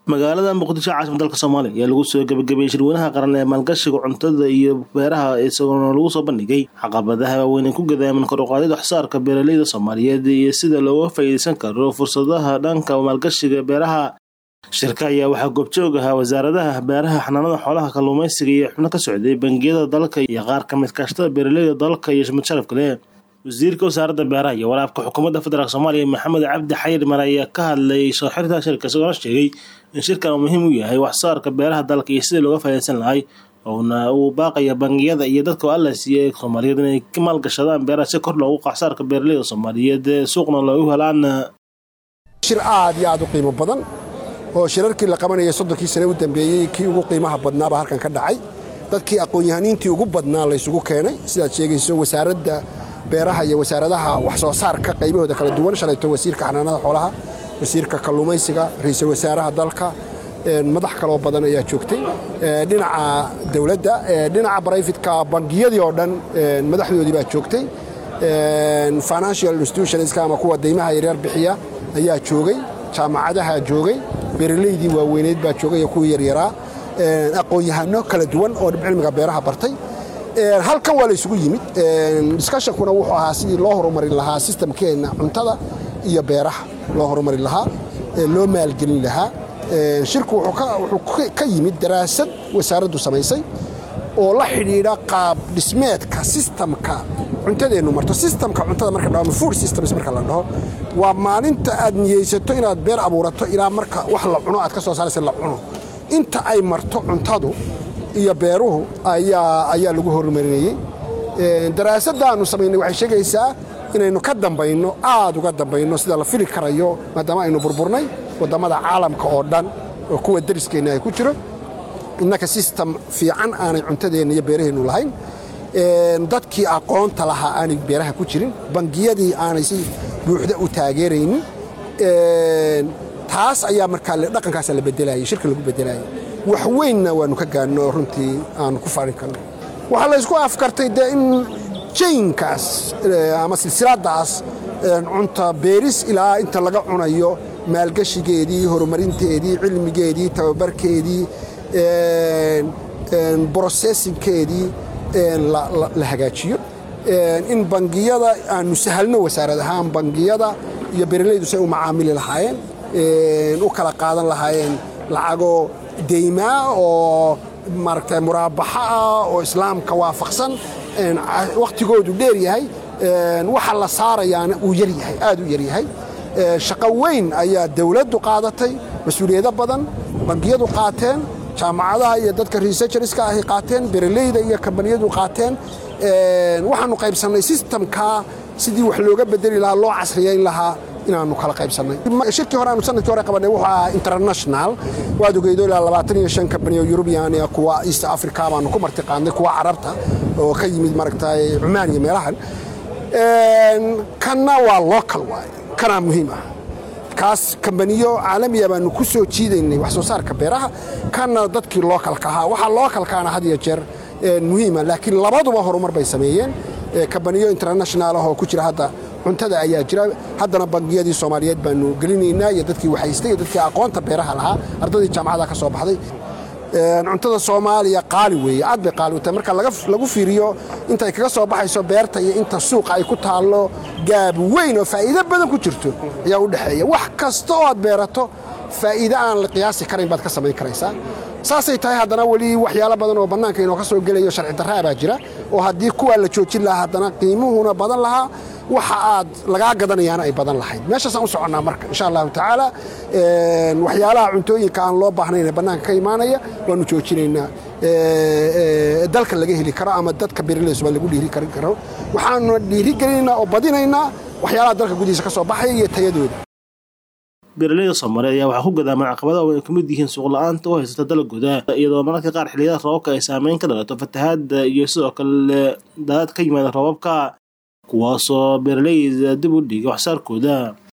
magaalada muqdisho caasimka dalka soomaaliya ayaa lagu soo gebagabeeyey shirweynaha qaran ee maalgashiga cuntada iyo beeraha isagoona lagu soo bandhigay caqabadaha waaweyn ee ku gadaaman kor u qaadida waxsaarka beeraleyda soomaaliyeed iyo sida looga faa'iideysan karo fursadaha dhanka maalgashiga beeraha shirka ayaa waxaa goobjoog ahaa wasaaradaha beeraha xanaanada xoolaha kalluumaysiga iyo xubno ka socday bangiyada dalka iyo qaar ka mid kaashtada beeraleyda dalka iyo mid sharaf kale wasiirka wasaaradda beeraha iyo waraabka xukuumadda federaalk soomaaliya maxamed cabdi xayir mar ayaa ka hadlayay soo xirta shirka isagoona sheegay in shirkan uu muhiim u yahay waxsaarka beeraha dalka iyo sidii looga faa'iideysan lahay ouna uu baaqaya bangiyada iyo dadka alla siiyey soomaaliyeed inay ka maalgashadaan beeraha si kor loogu waxsaarka beeraleyda soomaaliyeed suuqna loogu helaan shir aad iyo aad u qiimo badan oo shirarkii la qabanayay soddonkii sane u dambeeyey kii ugu qiimaha badnaaba halkan ka dhacay dadkii aqoon-yahaniintii ugu badnaa laysugu keenay sidaad sheegayso wasaaradda beeraha iyo wasaaradaha wax soo saarka qaybahooda kala duwan shalayto wasiirka xanaanada xoolaha wasiirka kalluumaysiga ra-iisul wasaaraha dalka madax kaloo badan ayaa joogtay dhinaca dowladda dhinaca brayfitka bangiyadii oo dhan madaxdoodii baa joogtay financial institutionska ama kuwa deymaha yaryar bixiya ayaa joogay jaamacadaha joogay beeraleydii waaweyneed baa joogay iyo kuwii yaryaraa aqoon-yahano kala duwan oo cilmiga beeraha bartay halkan waa la isugu yimid discushonkuna wuxuu ahaa sidii loo horumarin lahaa sistamkeenna cuntada iyo beeraha loo horumarin lahaa loo maalgelin lahaa shirku wuxuu ka yimid daraasad wasaaraddu samaysay oo la xidhiidha qaab dhismeedka sistamka cuntadeennu marto sistamka cuntada marka dhaho food systems marka la dhaho waa maalinta aad niyeysato inaad beer abuurato ilaa marka wax la cuno aad ka soo saaraysa la cuno inta ay marto cuntadu iyo beeruhu ayaa lagu horumarinayey daraasaddaannu samaynay waxay sheegaysaa inaynu ka dambayno aad uga dambayno sida la fili karayo maadaama aynu burburnay wadammada caalamka oo dhan oo kuwa dariskeenna ay ku jiro innaka sistem fiican aanay cuntadeenna iyo beeraheennu lahayn dadkii aqoonta lahaa aanay beeraha ku jirin bangiyadii aanay si buuxda u taageeraynin taas ayaa markaa dhaqankaasa la bedelayay shirka lagu bedelayay wax weynna waannu ka gaadno runtii aanu ku farin karno waxaa laysku afkartay dee in jaynkaas ama silsiladdaas cunta beeris ilaa inta laga cunayo maalgeshigeedii horumarinteedii cilmigeedii tababarkeedii brosessinkeedii la hagaajiyo in bangiyada aanu sahalno wasaarad ahaan bangiyada iyo beeralaydu say u macaamili lahaayeen u kala qaadan lahaayeen lacago deymaa oo maaragta muraabaxa ah oo islaamka waafaqsan wakhtigoodu dheer yahay waxa la saarayaana uu yaryahay aad u yaryahay shaqo weyn ayaa dowladdu qaadatay mas-uuliyado badan bangiyadu qaateen jaamacadaha iyo dadka researcherska ahy qaateen beeraleyda iyo kambaniyadu qaateen waxaannu qaybsannay sistamkaa sidii wax looga bedeli lahaa loo casriyayn lahaa inaannu kala qaybsannay shirkii hore aanu sanadkii hore qabanay wuxuu ahaa international waad ogeydo ilaa labaatan iyo shan kambaniyo yurubiyan iyo kuwa east africa baanu ku marti qaadnay kuwa carabta oo ka yimid maaragtay cumaan iyo meelahan kanna waa local waaye kanaa muhiim ah kaas kambaniyo caalamiya baanu ku soo jiidaynay wax soo saarka beeraha kanna dadkii lookalka ahaa waxaa lookalkaana had iyo jeer muhiima laakiin labaduba horumar bay sameeyeen kambaniyo international ah oo ku jira hadda cuntada ayaa jira haddana bangiyadii soomaaliyeed baanu gelinaynaa iyo dadkii waxaystay iyo dadkii aqoonta beeraha lahaa ardaydii jaamacada ka soo baxday cuntada soomaaliya qaali weeye aad bay qaali u tahay marka lagu fiiriyo intay kaga soo baxayso beerta iyo inta suuqa ay ku taallo gaab weyn oo faa'iido badan ku jirto ayaa u dhexeeya wax kasta oo aad beerato faa'iide aan la qiyaasi karayn baad ka samayn karaysaa saasay tahay haddana weli waxyaalo badan oo bannaanka inoo ka soo gelayo sharci darraa baa jira oo haddii kuwaa la joojin lahaa haddana qiimuhuna badan lahaa waxa aad lagaa gadanayaana ay badan lahayd meeshaasaan u soconnaa marka insha allahu tacaala waxyaalaha cuntooyinka aan loo baahnayn ee bannaanka ka imaanaya waannu joojinaynaa dalka laga heli karo ama dadka beeraleysuba lagu dhiiri karin karo waxaanu dhiiri gelinaynaa oo badinaynaa waxyaalaha dalka gudihiisa ka soo baxaya iyo tayadooda beeraleyda soomaaliyeed ayaa waxaa ku gadaaman caqabadaha oo ay ka mid yihiin suuqla-aanta u haysata dalagooda iyadoo mararka qaar xilliyada roobabka ay saameyn ka dhalato fatahaadda iyo sidoo kale daadad ka yimaada roobabka kuwaasoo beeraleyda dib u dhiga waxsaarkooda